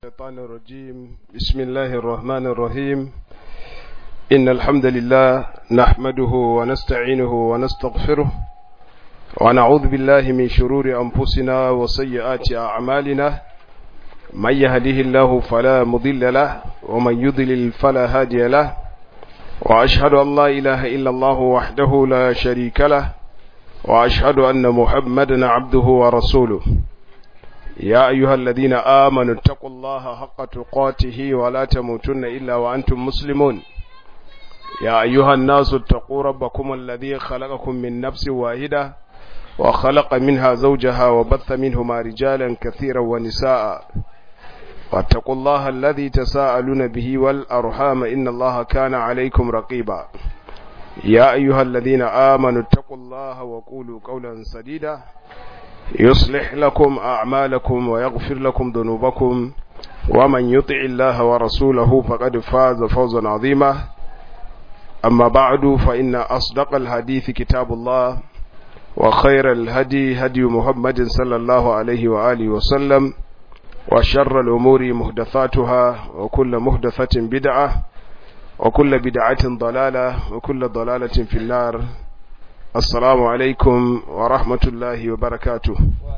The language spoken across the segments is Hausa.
الشيطان الرجيم بسم الله الرحمن الرحيم إن الحمد لله نحمده ونستعينه ونستغفره ونعوذ بالله من شرور أنفسنا وسيئات أعمالنا من يهده الله فلا مضل له ومن يضلل فلا هادي له وأشهد أن لا إله إلا الله وحده لا شريك له وأشهد أن محمدا عبده ورسوله يا أيها الذين آمنوا اتقوا الله حق تقاته ولا تموتن إلا وأنتم مسلمون يا أيها الناس اتقوا ربكم الذي خلقكم من نفس واحدة وخلق منها زوجها وبث منهما رجالا كثيرا ونساء واتقوا الله الذي تساءلون به والأرحام إن الله كان عليكم رقيبا يا أيها الذين آمنوا اتقوا الله وقولوا قولا سديدا يصلح لكم أعمالكم ويغفر لكم ذنوبكم ومن يطع الله ورسوله فقد فاز فوزا عظيما أما بعد فإن أصدق الحديث كتاب الله وخير الهدي هدي محمد صلى الله عليه وآله وسلم وشر الأمور مهدثاتها وكل مهدثة بدعة وكل بدعة ضلالة وكل ضلالة في النار assalamu alaikum wa rahmatullahi wa barakatu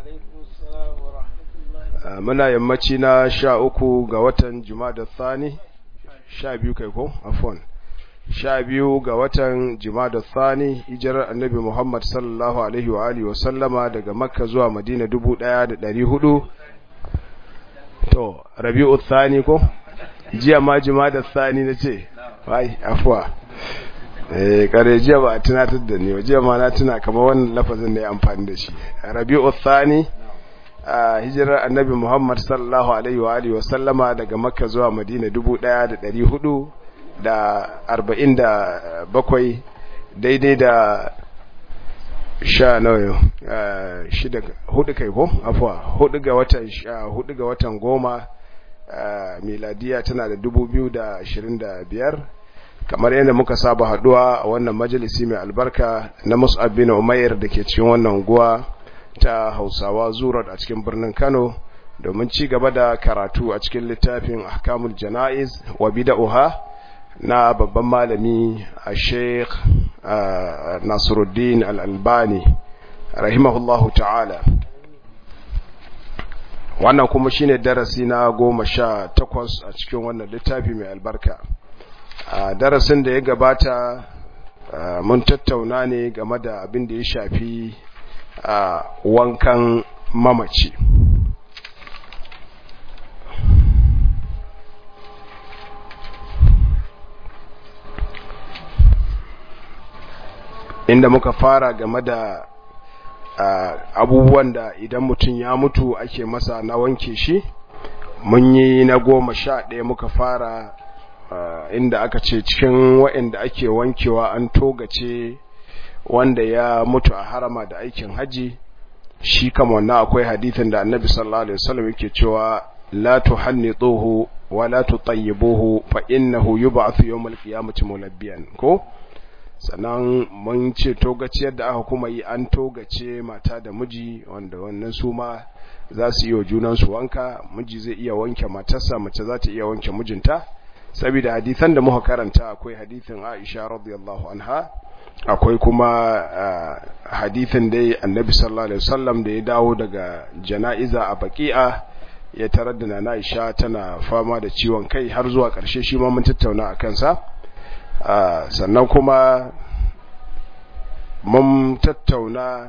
muna yammaci na sha uku ga watan jumada thani sha biyu kai ko afon sha biyu ga watan jumada thani hijirar annabi muhammad sallallahu alaihi wa alihi wa sallama daga makka zuwa madina dubu daya da dari hudu to rabi'u thani ko jiya ma jumada thani na ce wai afuwa eh kare jiya ba a tunatar da ni jiya ma na tuna kamar wannan lafazin da ya amfani da shi rabi'u thani a hijirar annabi muhammad sallallahu alaihi wa alihi wasallama daga makka zuwa madina 1447 daidai da sha nawa shida hudu kai ko afuwa hudu ga watan hudu ga watan goma miladiya tana da 2025 kamar yadda muka saba haduwa a wannan majalisi mai albarka na Mus'ab bin Umair da ke cikin wannan unguwa ta Hausawa Zurat a cikin birnin Kano domin ci gaba da karatu a cikin littafin Ahkamul Jana'iz wa Bid'ah na babban malami a Sheikh Nasiruddin Al-Albani rahimahullahu ta'ala wannan kuma shine darasi na goma sha takwas a cikin wannan littafi mai albarka a darasin da ya gabata mun tattauna ne game da abin da ya shafi wankan mamaci inda muka fara game da abubuwan da idan mutum ya mutu ake masa na wanke shi mun yi na goma sha ɗaya muka fara Uh, inda aka ce cikin waɗanda ake wankewa an togace wanda ya mutu a harama da aikin haji shi kama wannan akwai hadithin da annabi sallallahu alaihi wasallam yake cewa la tuhannituhu wa la tutayyibuhu fa innahu yub'athu yawmal qiyamati mulabbiyan ko sannan mun ce togaciyar da aka kuma yi an togace mata da miji wanda wannan su ma za su yi wa junansu wanka miji zai iya wanke matarsa mace za ta iya wanke mijinta saboda hadisan da muka karanta akwai hadisin Aisha radiyallahu anha akwai kuma uh, hadisin da Annabi sallallahu alaihi wasallam da ya dawo daga jana'iza a Baqi'a ya tarar da Nana Aisha tana fama da ciwon kai har zuwa ƙarshe shi ma mun tattauna a kansa uh, sannan kuma mun tattauna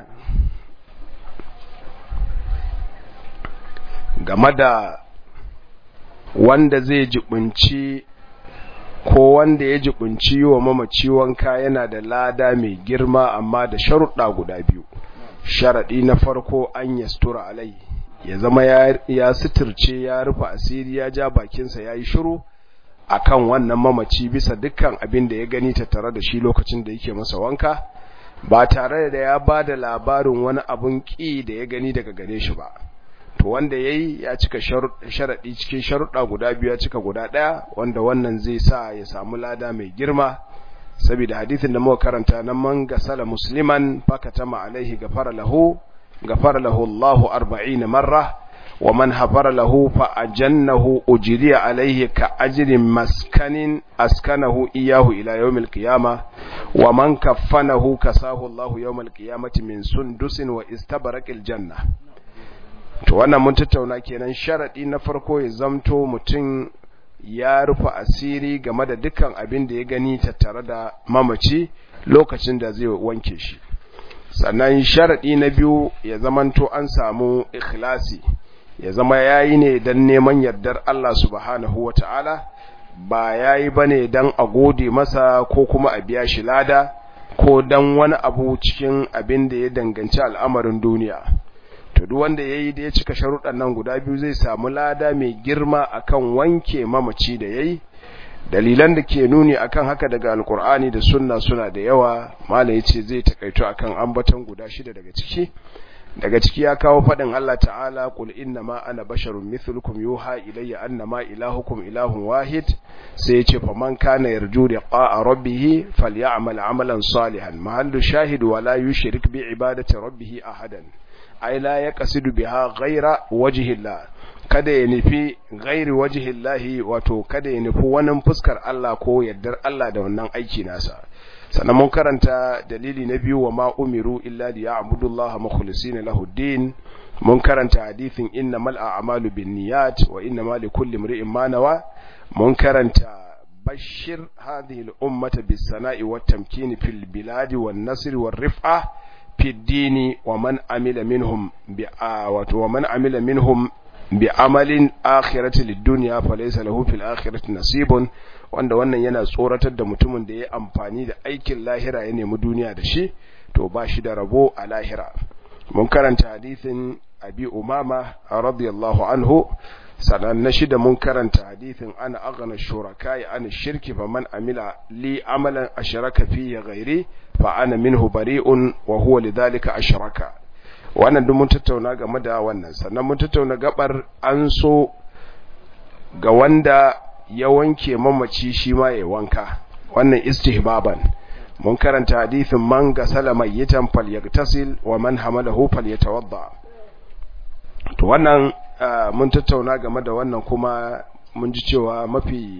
game da wanda zai jibinci ko wanda ya jibinci wa mamaci wanka yana da lada mai girma amma da sharuɗa guda biyu sharaɗi na farko an yastura alai ya zama ya suturce ya rufe asiri ya ja bakinsa ya yi shiru a kan wannan mamaci bisa dukkan abin da ya gani tattare da shi lokacin da yake masa wanka ba tare da ya ba da labarin wani abun ƙi da ya gani daga gare shi ba to wanda yayi ya cika sharadi cikin sharuɗa guda biyu ya cika guda ɗaya wanda wannan zai sa ya samu lada mai girma saboda hadisin da muka karanta nan man gasala musliman fakatama alaihi gafara lahu gafara lahu Allahu 40 marra wa man hafara lahu fa ajannahu ujriya alaihi ka ajrin maskanin askanahu iyahu ila yawmil qiyama wa man kaffanahu kasahu Allah yawmal qiyamati min sundusin wa istabaraqil janna to wannan mun tattauna kenan sharadi na farko ya zamto mutum ya rufe asiri game da dukkan abin da ya gani tattare da mamaci lokacin da zai wanke shi sannan sharadi na biyu ya zamanto an samu ikhlasi ya zama yayi ne dan neman yardar Allah subhanahu wata'ala ba yayi bane dan a gode masa ko kuma a biya shi lada ko dan wani abu cikin abin da ya danganci al'amarin duniya to duk wanda yayi da ya cika sharuɗan nan guda biyu zai samu lada mai girma akan wanke mamaci da yayi dalilan da ke nuni akan haka daga alkur'ani da sunna suna da yawa malai yace zai takaito akan ambaton guda shida daga ciki daga ciki ya kawo fadin Allah ta'ala qul inna ma ana basharun mithlukum yuha ilayya annama ilahukum ilahun wahid sai yace faman kana yarju liqa'a rabbih falyamal amalan salihan mahallu shahid wala yushrik bi ibadati rabbih ahadan ay la yaqsidu biha ghayra wajhillah kada ya nufi gairi wajihillahi wato kada ya nufi wani fuskar Allah ko yardar Allah da wannan aiki nasa sannan mun karanta dalili na biyu wa ma umiru illa li ya'budullaha mukhlisina lahu din mun karanta hadithin innamal a'malu binniyat wa innamal likulli imri'in ma nawa mun karanta bashir hadhihi al-ummata bis-sana'i wat-tamkin fil biladi wan-nasr war-rif'a fi ad-din wa man amila minhum bi wa man amila minhum بعمل آخرة للدنيا فليس له في الآخرة نصيب wanda wannan yana tsoratar da mutumin da ya amfani da aikin lahira ya nemi duniya da shi to ba shi da rabo a lahira mun karanta hadisin abi umama radiyallahu anhu sanan na shida mun karanta hadisin ana aghna shuraka ya ana shirki fa man amila li amalan ashraka fi ghairi fa ana minhu bari'un wa huwa lidhalika ashraka wannan duk mun tattauna game da wannan sannan mun tattauna gabar an so ga wanda ya wanke mamaci shi ma ya wanka wannan istihbaban mun karanta hadithin man gasala mayyitan falyagtasil wa man hamalahu falyatawadda to wannan mun tattauna game da wannan kuma mun ji cewa mafi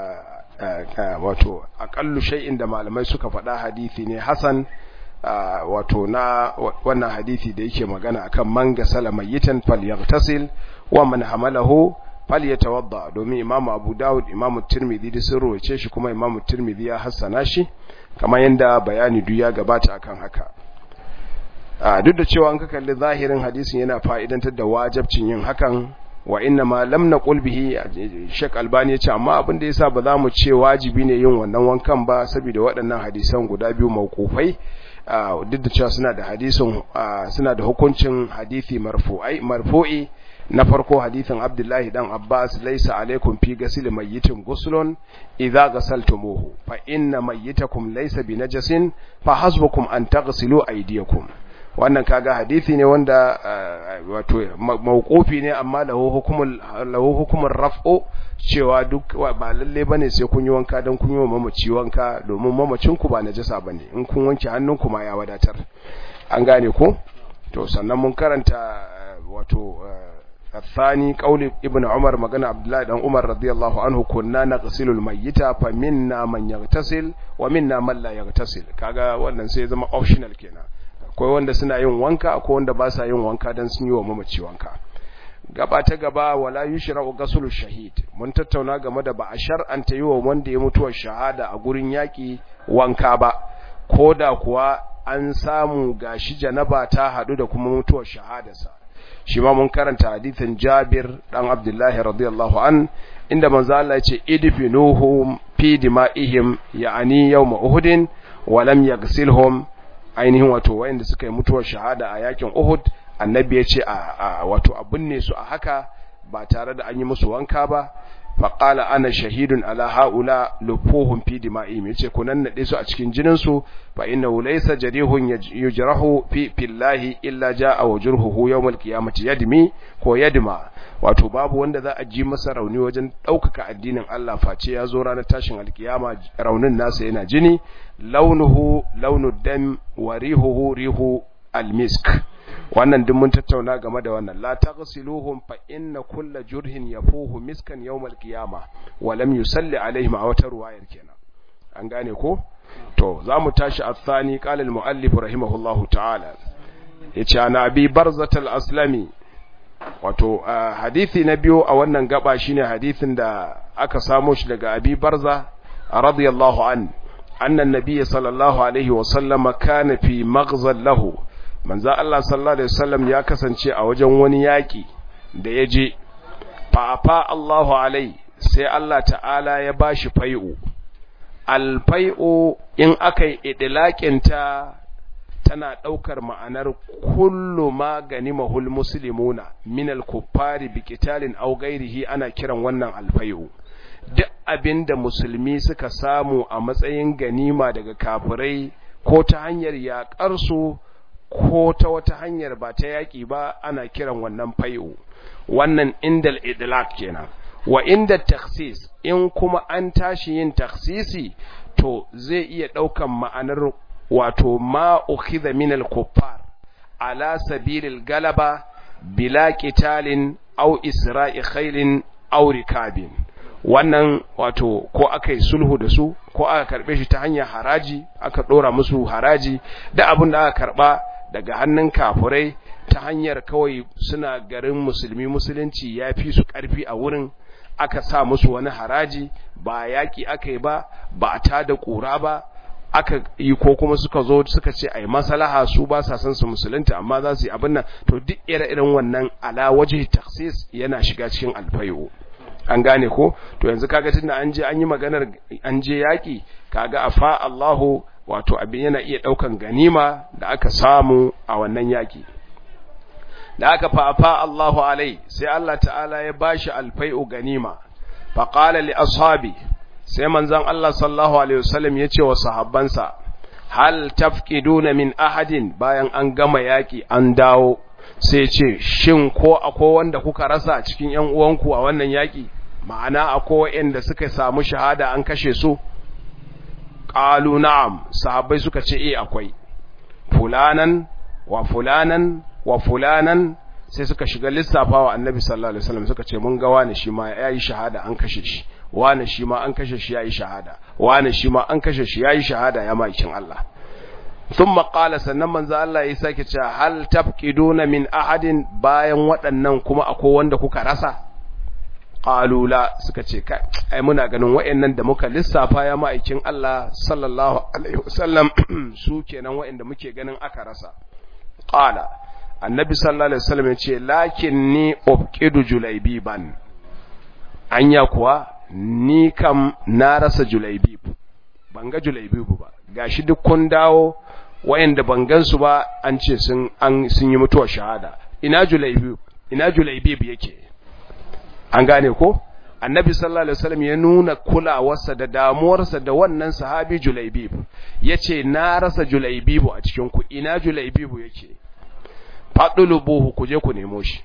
wato aƙallu shay'in da malamai suka faɗa hadisi ne hasan Uh, wato na wannan hadisi da yake magana akan man gasala mayyitan falyaghtasil wa man hamalahu falyatawadda domin imamu abu dawud imamu tirmidhi da sun rawace shi kuma imamu tirmidhi ya hassana shi kamar yanda bayani duk ya gabata akan haka uh, duk da cewa an ka kalli zahirin hadisin yana fa'idantar da wajibcin yin hakan wa inna ma lam naqul bihi Sheikh Albani yace amma abin da yasa ba za mu ce wajibi ne yin wannan wankan ba saboda waɗannan hadisan guda biyu mauqufai duk da cewa suna da hadisin suna da hukuncin hadisi marfu'ai marfu'i na farko hadisin Abdullahi dan Abbas laysa alaikum fi ghusl mayyitin ghuslun idza ghasaltumuhu fa inna mayyitakum laysa binajasin fa hasbukum an taghsilu aydiyakum wannan kaga hadisi ne wanda wato mauqufi ne amma lahu hukumul lahu hukumur raf'u cewa duk ba lalle bane sai kun yi wanka dan kun yi wa mamaci wanka domin mamacin ku ba najasa bane in kun wanke hannunku ma ya wadatar an gane ko to sannan mun karanta wato الثاني قول ابن عمر مغنى عبد الله بن عمر رضي الله عنه كنا نغسل الميت فمنا من يغتسل ومنا من لا يغتسل kaga wannan sai zama optional kenan akwai wanda suna yin wanka akwai wanda ba sa yin wanka dan sun yi wa mamaci wanka gaba ta gaba wala yushra'u ghuslu shahid mun tattauna game da ba a shar'anta yi wa wanda ya mutuwa shahada a gurin yaki wanka ba koda kuwa an samu gashi janaba ta hadu da kuma mutuwar shahadarsa shi ma mun karanta hadithin Jabir dan Abdullahi radiyallahu an inda manzo Allah ya ce idfinuhum fi dima'ihim ya'ani yawm Uhud wa lam yaghsilhum ainihin wato wayanda suka yi mutuwar shahada a yakin Uhud annabi ya ce a wato a binne su a haka ba tare da an yi musu wanka ba faƙala ana shahidun ala ha'ula lufuhun fi dima'im yace ku nan nade su a cikin jinin su fa inna laysa jarihun yujrahu fi fillahi illa jaa wajruhu yawmal qiyamati yadmi ko yadma wato babu wanda za a ji masa rauni wajen ɗaukaka addinin Allah face ya zo ranar tashin alkiyama raunin nasa yana jini launuhu launu dam wa rihuhu rihu almisk wannan duk mun tattauna game da wannan la taghsiluhum fa inna kulla jurhin yafuhu miskan yawmal qiyama wa lam yusalli alaihim a wata ruwayar kenan an gane ko to zamu tashi athani qala al muallif rahimahullahu ta'ala yace ana abi barzat al aslami wato hadisi na biyu a wannan gaba shine hadisin da aka samo shi daga abi barza radiyallahu an anna an-nabiy sallallahu alaihi wa sallama kana fi maghzal lahu manzo Allah sallallahu alaihi wasallam ya kasance a wajen wani yaki da ya je fa fa Allahu alai sai Allah ta'ala ya bashi fai'u alfai'u in akai idlaqin ta tana daukar ma'anar kullu ma ganimahul muslimuna min al-kuffari bi qitalin aw ghairihi ana kiran wannan alfai'u duk abinda musulmi suka samu a matsayin ganima daga kafirai ko ta hanyar yaƙar su ko ta wata hanyar ba ta yaƙi ba ana kiran wannan fai'u wannan indal idlaq kenan wa inda takhsis in kuma an tashi yin takhsisi to zai iya ɗaukan ma'anar wato ma ukhidha min al-kuffar ala sabilil galaba bila qitalin aw isra'i khailin aw rikabin wannan wato ko aka yi sulhu da su ko aka karbe shi ta hanyar haraji aka dora musu haraji da abin da aka karba daga hannun kafurai ta hanyar kawai suna garin musulmi musulunci ya fi su ƙarfi a wurin aka sa musu wani haraji ba yaƙi aka yi ba ba a tada ƙura ba aka yi ko kuma suka zo suka ce a yi masalaha su ba sa son su musulunta amma za su yi abin nan to duk ire-iren wannan ala waje taksis yana shiga cikin alfayo an gane ko to yanzu kaga tunda an je an yi maganar an je yaƙi kaga afa Allahu wato abin yana iya ɗaukan ganima da aka samu a wannan yaƙi da aka fafa Allahu alai sai Allah ta'ala ya bashi alfai'u ganima fa qala li ashabi sai manzon Allah sallallahu alaihi wasallam ya ce wa sahabbansa hal tafqiduna min ahadin bayan an gama yaƙi an dawo sai ce shin ko akwai wanda kuka rasa cikin ƴan uwanku a wannan yaƙi ma'ana akwai waɗanda suka samu shahada an kashe su qalu na'am sahabbai suka ce eh akwai fulanan wa fulanan wa fulanan sai suka shiga lissafawa annabi sallallahu alaihi wasallam suka ce mun ga wani shi ma yayi shahada an kashe shi wani shi ma an kashe shi yayi shahada wani shi ma an kashe shi yayi shahada ya makin Allah thumma qala sannan manzo Allah ya sake cewa hal tafqiduna min ahadin bayan waɗannan kuma akwai wanda kuka rasa qalu la suka ce kai ai muna ganin wayannan da muka lissafa ya ma'aikin Allah sallallahu alaihi wasallam su kenan wayanda muke ganin aka rasa qala annabi sallallahu alaihi wasallam yace lakinni ubqidu julaybiban anya kuwa ni kam na rasa julaybib ban ga julaybib ba gashi duk kun dawo wayanda ban gansu ba an ce sun an sun yi mutuwar shahada ina julaybib ina julaybib yake an gane ko annabi sallallahu alaihi wasallam ya nuna kulawarsa da damuwarsa da wannan sahabi julaybib yace na rasa julaybib a cikin ku ina julaybib yake fadulubuhu ku je ku nemo shi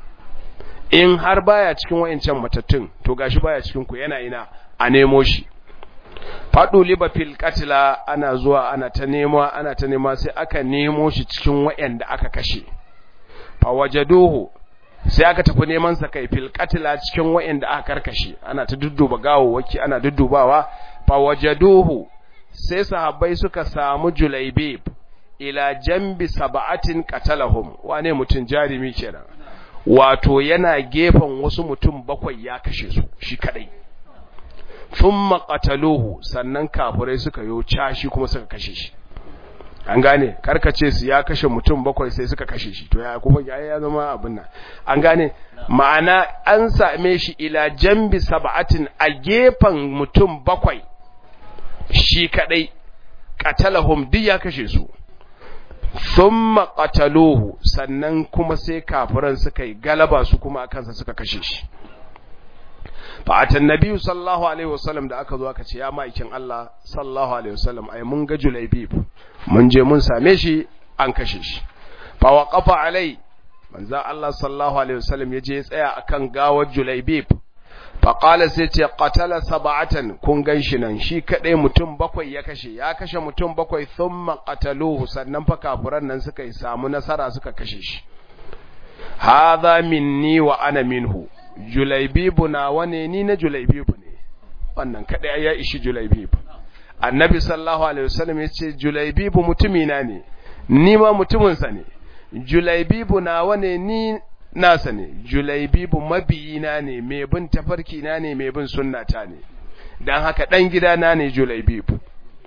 in har baya cikin wayancan matattun to gashi baya cikin ku yana ina a nemo shi fadu liba fil qatla ana zuwa ana ta nema ana ta nema sai aka nemo shi cikin wayanda aka kashe fa wajaduhu sai aka tafi neman sa kai fil qatla cikin wayanda aka karkashe ana ta dudduba gawawaki ana duddubawa fa wajaduhu sai sahabbai suka samu julaibib ila jambi sab'atin qatalahum wane mutun jarimi kenan wato yana gefen wasu mutum bakwai ya kashe su shi kadai thumma qataluhu sannan kafirai suka yo cashi kuma suka kashe shi an gane karkace su ya kashe mutum bakwai sai suka kashe shi to ya kuma ya ya zama abin nan an gane ma'ana an same shi ila jambi sab'atin a gefen mutum bakwai shi kadai qatalahum duk ya kashe su thumma qataluhu sannan kuma sai kafiran suka yi galaba su kuma akan sa suka kashe shi fa atan nabi sallallahu alaihi wasallam da aka zo aka ce ya maikin Allah sallallahu alaihi wasallam ai mun ga julaibib mun je mun same shi an kashe shi fa waqafa alai manzo Allah sallallahu alaihi wasallam yaje ya tsaya akan gawar julaibib faƙala sai ce ƙatala saba'atan kun gan shi nan shi kaɗai mutum bakwai ya kashe ya kashe mutum bakwai sun maƙataluhu sannan fa kafuran nan suka yi samu nasara suka kashe shi haza minni wa ana minhu julaibibu na wane ni na julaibibu ne wannan kaɗai ya ishi julaibibu annabi sallallahu alaihi wasallam ya ce julaibibu mutumina ne ni ma mutuminsa ne julaibibu na wane ni nasa ne julaibibu mabiyina ne mai bin tafarkina ne mai bin sunnata ne dan haka dan gidana ne julaibibu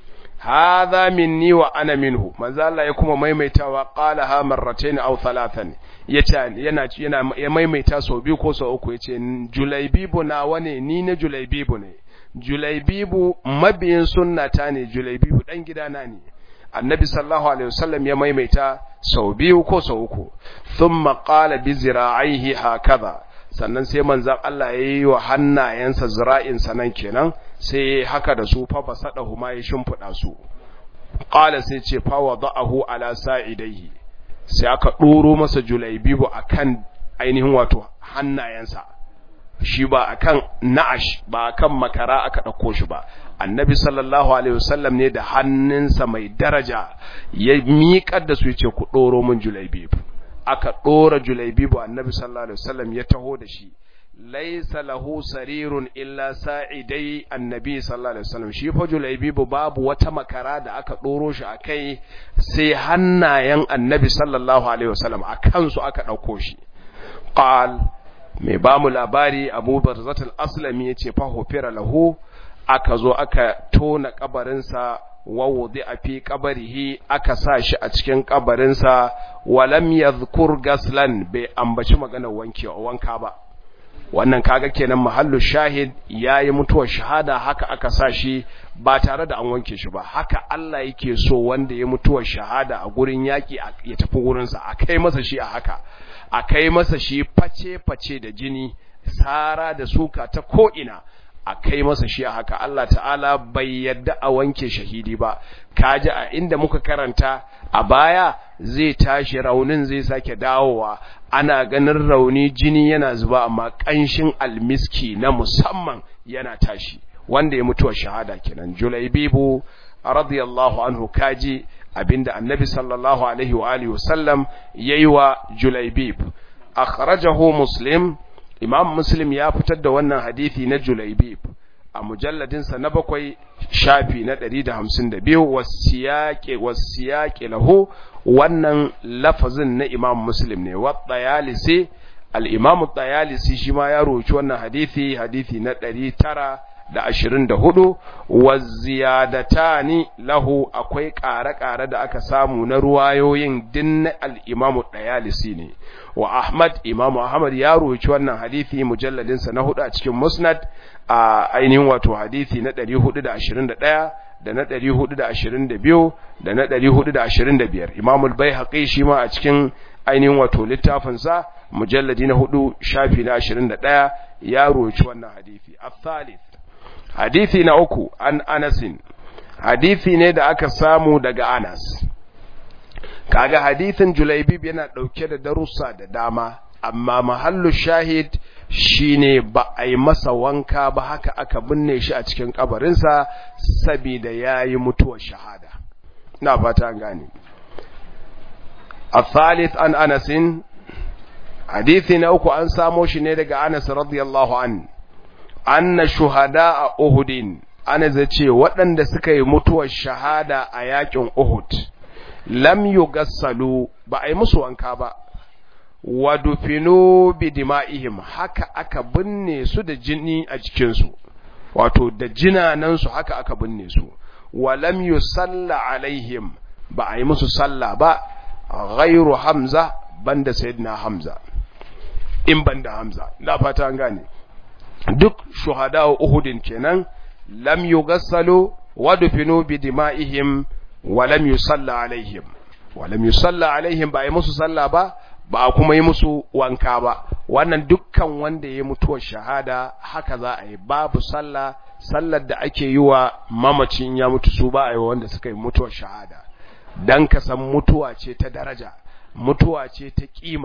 hadha minni wa ana minhu manzo Allah ya kuma maimaitawa qala ha marratayn aw thalathan yace yana yana ya maimaita sau biyu ko sau uku yace julaibibu na wane ni na julaibibu ne julaibibu mabiyin sunnata ne julaibibu dan gidana ne annabi sallallahu alaihi wasallam ya maimaita sau biyu ko sau uku thumma qala bi zira'ihi hakaza sannan sai manzon Allah yayi wa hannayensa zira'in sanan kenan sai haka da su fa basadahu ma ya shimfida su qala sai ce fa wada'ahu ala sa'idaihi sai aka doro masa julaibibu akan ainihin wato hannayensa shi ba akan na'ash ba akan makara aka dauko shi ba annabi sallallahu alaihi wasallam ne da hannunsa mai daraja ya miƙar da su yace ku doro min julaibib aka dora julaibib annabi sallallahu alaihi wasallam ya taho da shi laysa lahu sarirun illa sa'idai annabi sallallahu alaihi wasallam shi fa julaibib babu wata makara da aka doro shi akai sai hannayen annabi sallallahu alaihi wasallam akan su aka dauko shi qal mai ba mu labari abu barzatul aslami ya ce fahofira lahu aka zo aka tona kabarinsa wawudi a fi kabarihi aka sa shi a cikin kabarinsa walam yadhkur gaslan bai ambaci maganar wanke wanka ba wannan kaga kenan mahallu shahid yayi mutuwar shahada haka aka sa shi ba tare da an wanke shi ba haka Allah yake so wanda ya mutuwar shahada a gurin yaki ya tafi gurinsa a kai masa shi a haka a kai masa shi face-face da jini sara da suka ta ko'ina a kai masa shi a haka Allah ta'ala bai yadda a wanke shahidi ba kaji a inda muka karanta a baya zai tashi raunin zai sake dawowa ana ganin rauni jini yana zuba amma ƙanshin almiski na musamman yana tashi wanda ya mutuwa shahada kenan julaibibu radiyallahu anhu kaji abinda annabi sallallahu alaihi wa alihi wasallam yayi wa julaibib akhrajahu muslim imam muslim ya fitar da wannan hadisi na julaibib a mujalladin sa na bakwai shafi na 152 wasiyaqi wasiyaqi lahu wannan lafazin na imam muslim ne wa tayalisi al-imam tayalisi shi ma ya roci wannan hadisi hadisi na 900 da ashirin da hudu wa ziyadatani lahu akwai ƙare-ƙare da aka samu na ruwayoyin din al'imamu ɗayalisi ne wa ahmad imamu ahmad ya roci wannan hadithi mujalladinsa na hudu a cikin musnad a ainihin wato hadithi na ɗari hudu da ashirin da ɗaya da na ɗari hudu da ashirin da biyu da na ɗari hudu da ashirin da biyar imamul bai haƙi shi ma a cikin ainihin wato littafinsa mujalladi na hudu shafi na ashirin da ɗaya ya roci wannan hadithi a thalith hadithi na uku an anasin hadithi ne da aka samu daga anas kaga hadithin julaibib yana dauke da darussa da dama amma mahallu shahid shine ba a yi masa wanka ba haka aka binne shi a cikin kabarinsa saboda yayi mutuwar shahada na fata gane الثالث عن أنس حديث نأكو أن ساموش ندق أنس رضي الله عنه anna shuhada a Uhudin ana zace waɗanda suka yi mutuwar shahada a yakin Uhud lam yugassalu ba a yi musu wanka ba wa dufinu bi dima'ihim haka aka binne su da jini a jikinsu wato da jinanan su haka aka binne su wa lam yusalla alaihim ba a yi musu sallah ba ghairu hamza banda sayyidina hamza in banda hamza na fata an gane duk shuhada uhudin kenan lam yugassalu wa dufinu bi dima'ihim wa lam yusalla alaihim wa lam yusalla alaihim ba yi musu sallah ba ba kuma yi musu wanka ba wannan dukkan wanda ya mutuwar shahada haka za a yi babu sallah sallar da ake yi wa mamacin ya mutu su ba a yi wanda suka yi mutuwar shahada dan ka san mutuwa ce ta daraja mutuwa ce ta kima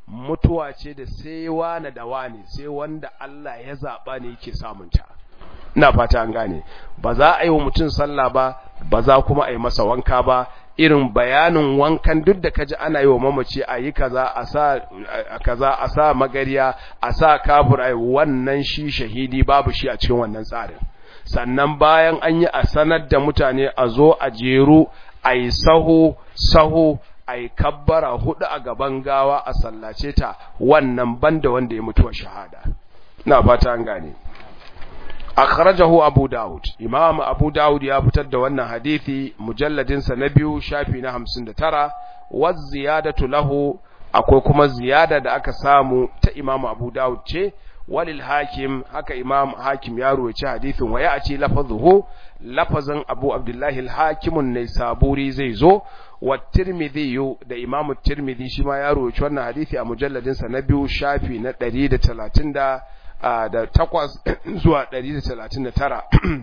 mutuwa ce da sai wani da wani sai wanda Allah ya zaɓa ne yake samunta ina fata an gane ba za a yi wa mutum sallah ba ba za kuma a yi masa wanka ba irin bayanin wankan duk da kaji ana yi wa mamaci a yi kaza a sa kaza a sa magariya a sa kafur ai wannan shi shahidi babu shi a cikin wannan tsarin sannan bayan an yi a sanar da mutane a zo a jeru a yi sahu sahu a yi kabbara hudu a gaban gawa a sallace ta wannan banda wanda ya mutuwa shahada na fata an gane akhrajahu abu daud imam abu daud ya fitar da wannan hadisi mujalladin sa na biyu shafi na 59 wa ziyadatu lahu akwai kuma ziyada da aka samu ta imam abu daud ce walil hakim haka imam hakim ya ruwaci hadisin wa ya ce lafazuhu lafazin abu abdullahi al-hakimun ne saburi zai zo wa tirmidhi da imam tirmidhi shi ma ya ruwaci wannan hadisi a mujalladin sa na biyu shafi na 130 da takwas zuwa 139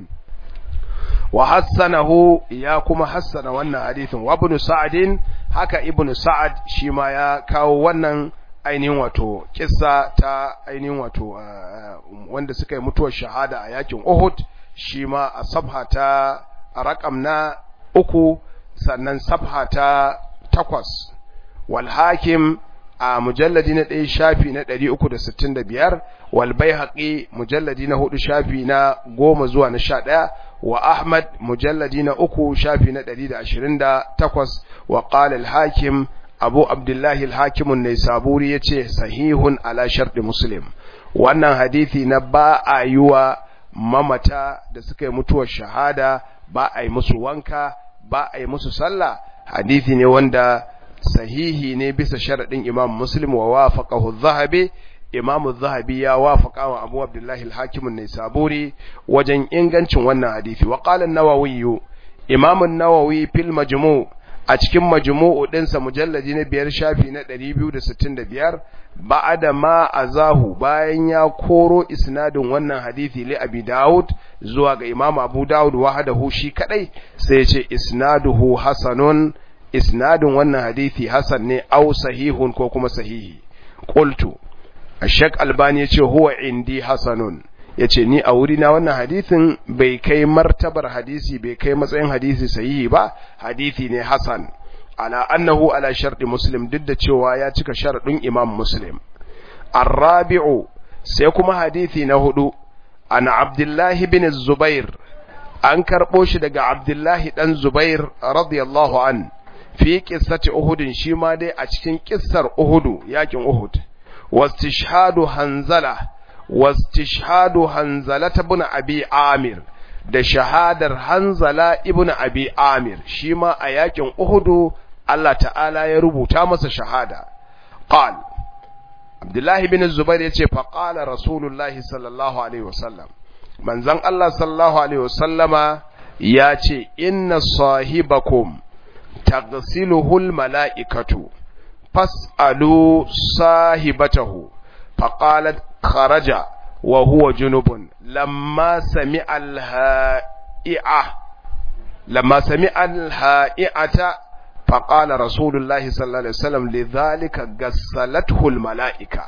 wa hassanahu ya kuma hassana wannan hadithin wa ibn sa'adin haka ibn sa'ad shi ma ya kawo wannan ainihin wato kissa ta ainihin wato wanda suka yi mutuwar shahada a yakin Uhud shi ma a sabha ta rakam na uku sannan sabha ta takwas wal hakim a mujalladi na ɗaya shafi na ɗari uku da sittin da biyar wal haƙi mujalladi na hudu shafi na goma zuwa na sha ɗaya wa ahmad mujalladi na uku shafi na ɗari da ashirin da takwas wa ƙala hakim abu abdullahi hakimun ne saburi ya ce sahihun ala sharɗi muslim wannan hadithi na ba a yi wa mamata da suka yi mutuwar shahada ba a yi musu wanka ba a yi musu sallah hadithi ne wanda sahihi ne bisa sharaɗin imam muslim wa wafaqahu zahabi imam zahabi ya wafaqa wa abu abdullahi al-hakim an-nisaburi wajen ingancin wannan hadisi wa qala an-nawawi imam an-nawawi fil majmu' a cikin majmu'u dinsa mujalladi na biyar shafi na 265 ba'ada ma azahu bayan ya koro isnadin wannan hadisi li abi daud zuwa ga imam abu daud wahdahu shi kadai sai ya ce isnaduhu hasanun isnadin wannan hadisi hasan ne au sahihun ko kuma sahihi qultu ashak albani yace huwa indi hasanun yace ni a wuri na wannan hadisin bai kai martabar hadisi bai kai matsayin hadisi sahihi ba hadisi ne hasan ala annahu ala sharti muslim duk da cewa ya cika sharadin imam muslim arabi'u sai kuma hadisi na hudu ana abdullahi bin zubair an karbo shi daga abdullahi dan zubair radiyallahu an fi qissati uhud shi ma dai a cikin kissar uhud yakin uhud wastishhadu hanzala wastishhadu hanzala ibn abi amir da shahadar hanzala ibn abi amir shi ma a yakin uhud Allah ta'ala ya rubuta masa shahada qal Abdullahi bin Zubair yace fa qala Rasulullahi sallallahu alaihi wasallam manzon Allah sallallahu alaihi wasallama yace inna sahibakum تغسله الملائكة فاسألوا صاحبته فقالت خرج وهو جنوب لما سمع الهائعة لما سمع الهائعة فقال رسول الله صلى الله عليه وسلم لذلك غسلته الملائكة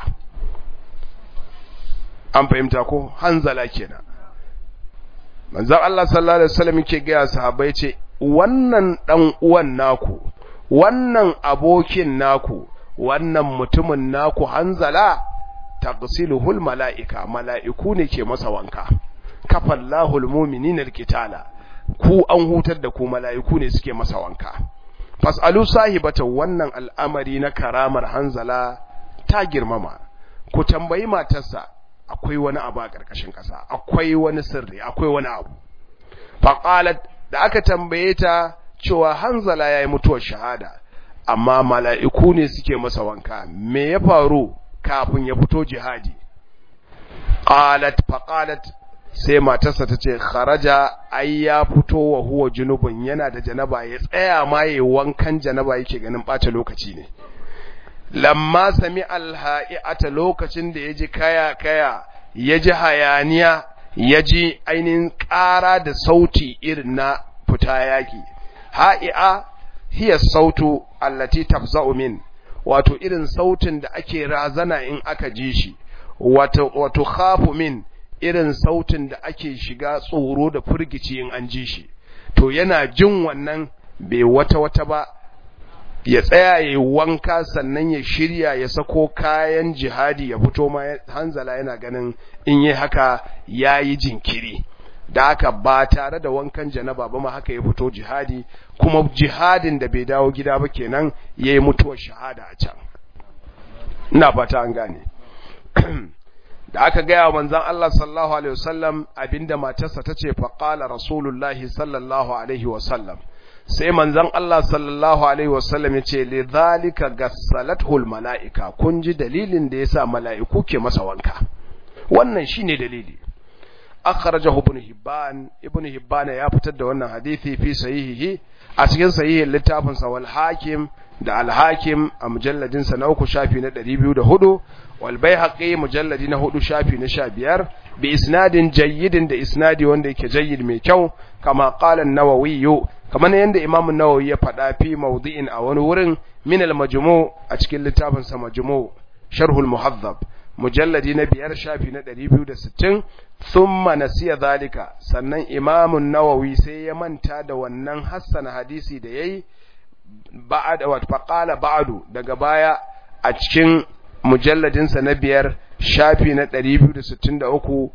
an fahimta ko hanzala kenan manzon Allah sallallahu alaihi wasallam yake ga sahabbai ce wannan ɗan uwan naku, wannan abokin naku, wannan mutumin naku hanzala, taqsiluhul mala'ika, mala'iku ne ke masa wanka, kafallahul muminin alkitala, ku an hutar da ku mala'iku ne suke masa wanka. Fas'alu sahibata wannan al'amari na karamar hanzala ta girmama, ku tambayi matarsa, akwai wani abu a ƙarƙashin ƙasa, akwai wani sirri, akwai wani abu. Faƙalat da aka tambaye ta cewa hanzala ya yi mutuwar shahada amma mala'iku ne suke masa wanka me ya faru kafin ya fito jihadi qalat faqalat sai matarsa ta ce kharaja ai ya fito wa huwa junubun yana da janaba ya tsaya ma yayi wankan janaba yake ganin bata lokaci ne lamma sami alha'iata lokacin da yaji kaya kaya yaji hayaniya ya ji ainihin ƙara da sauti irin na fita yaƙi ha'i'a hiya sautu allati tafza'u min wato irin sautin da ake razana in aka ji shi wato wato khafu min irin sautin da ake shiga tsoro da firgici in an ji shi to yana jin wannan bai wata wata ba ya tsaya ya wanka sannan ya shirya ya sako kayan jihadi ya fito ma hanzala yana ganin in yi haka ya yi jinkiri da haka ba tare da wankan janaba ba ma haka ya fito jihadi kuma jihadin da bai dawo gida ba kenan ya yi mutuwar shahada a can ina fata an gane da aka gaya wa manzan Allah sallallahu alaihi wasallam abinda matarsa ta ce faƙala rasulullahi sallallahu alaihi wasallam sai manzan Allah sallallahu alaihi wasallam ya ce li zalika gassalatul mala'ika kun ji dalilin da yasa mala'iku ke masa wanka wannan shine dalili akhrajahu ibn hibban ibn hibban ya fitar da wannan hadisi fi sahihihi a cikin sahihin littafin sa wal hakim da al hakim a mujalladin sa na uku shafi na 204 wal baihaqi mujalladi na hudu shafi na 15 bi isnadin jayyidin da isnadi wanda yake jayyid mai kyau kama qala an-nawawi kamar yanda imam an-nawawi ya faɗa fi mawdi'in a wani wurin min al-majmu' a cikin littafin sa majmu' sharh al-muhaddab mujalladi na biyar shafi na 260 thumma nasiya zalika sannan imam an-nawawi sai ya manta da wannan hassana hadisi da yayi ba'da wa faqala ba'du daga baya a cikin mujalladinsa na biyar shafi na 263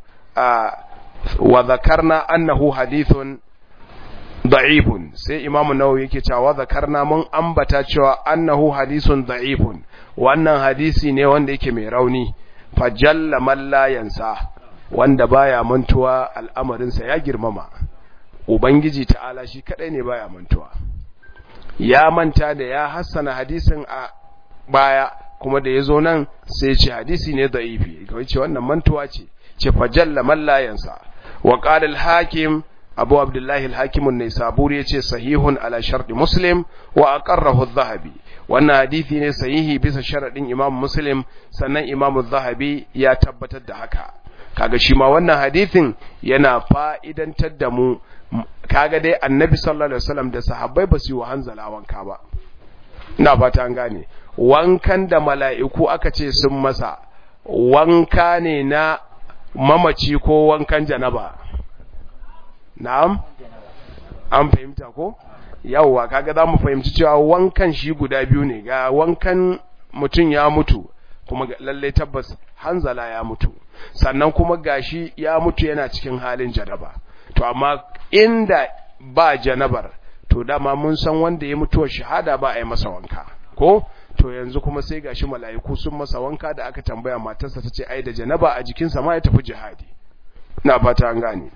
wa zakarna annahu hadithun da'ifun sai imamu nawawi yake cewa zakarna mun ambata cewa annahu hadithun da'ifun wannan hadisi ne wanda yake mai rauni fajalla man la yansa wanda baya mantuwa al'amarinsa ya girmama ubangiji ta'ala shi kadai ne baya mantuwa ya manta da ya hassana hadisin a baya kuma da ya zo nan sai ce hadisi ne da'ifi kawai ce wannan mantuwa ce ce fajalla mallayansa wa qala al-hakim abu abdullahi al-hakim an-naisaburi yace sahihun ala sharti muslim wa aqarrahu adh-dhahabi wannan hadisi ne sahihi bisa sharadin imam muslim sannan imam adh-dhahabi ya tabbatar da haka kaga shi ma wannan hadisin yana fa'idantar da mu kaga dai annabi sallallahu alaihi wasallam da sahabbai ba su yi wa hanzala wanka ba ina fata an gane wankan da mala'iku aka ce sun masa wanka ne na mamaci ko wankan janaba na'am an fahimta ko yawwa kaga za mu fahimci cewa wankan shi guda biyu ne ga wankan mutum ya mutu kuma lalle tabbas hanzala ya mutu sannan kuma gashi ya mutu yana cikin halin janaba to amma inda ba janabar to dama mun san wanda ya mutuwa shahada ba a yi masa wanka ko to yanzu kuma sai gashi mala'iku sun masa wanka da aka tambaya matarsa tace ai da janaba a jikinsa ma ya tafi jihadi ina fata an gane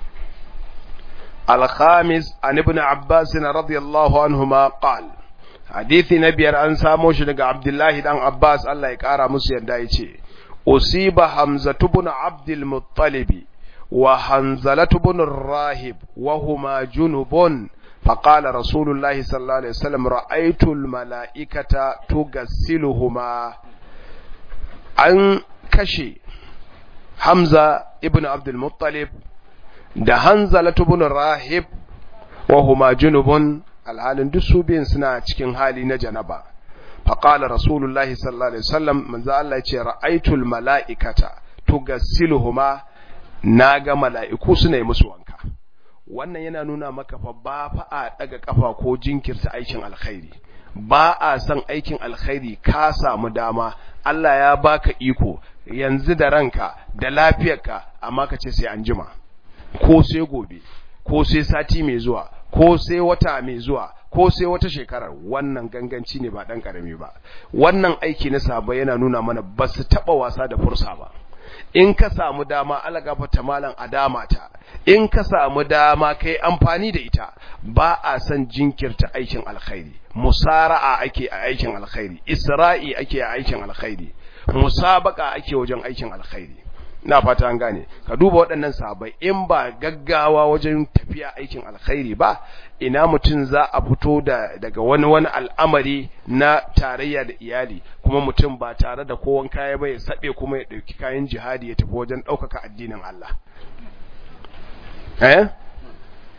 al-khamis an ibn abbas radiyallahu anhuma qal hadisi na biyar an samo shi daga abdullahi dan abbas Allah ya kara musu yadda yace usiba hamzatu ibn abdul muttalib wa hanzalatu ibn rahib wa huma junubun فقال رسول الله صلى الله عليه وسلم رأيت الملائكة تغسلهما an kashe Hamza ibn Abdul Muttalib da Hanzala ibn Rahib wa huma junubun alhalin duk su biyan suna cikin hali na janaba faqala rasulullahi sallallahu alaihi wasallam manzo Allah ya ce ra'aytul mala'ikata tugassiluhuma naga mala'iku suna yi musu wanka wannan yana nuna maka fa ba fa a daga kafa ko jinkirta aikin alkhairi ba a san aikin alkhairi ka samu dama Allah ya baka iko yanzu da ranka da lafiyarka amma ka ce sai an jima ko sai gobe ko sai sati mai zuwa ko sai wata mai zuwa ko sai wata shekarar wannan ganganci ne ba dan karami ba wannan aiki na sabo yana nuna mana ba su taba wasa da fursa ba in ka samu dama alagafata malam a dama ta in ka samu dama kai amfani da ita ba a san jinkirta aikin alkhairi musara'a ake a aikin alkhairi isra'i ake a aikin alkhairi musabaka ake wajen aikin alkhairi na fata an gane ka duba waɗannan sahabbai in ba gaggawa wajen tafiya aikin alkhairi ba ina mutum za a fito da daga wani wani al'amari na tarayya da iyali kuma mutum ba tare da kowan kaya ba ya saɓe kuma ya ɗauki kayan jihadi ya tafi wajen ɗaukaka addinin Allah eh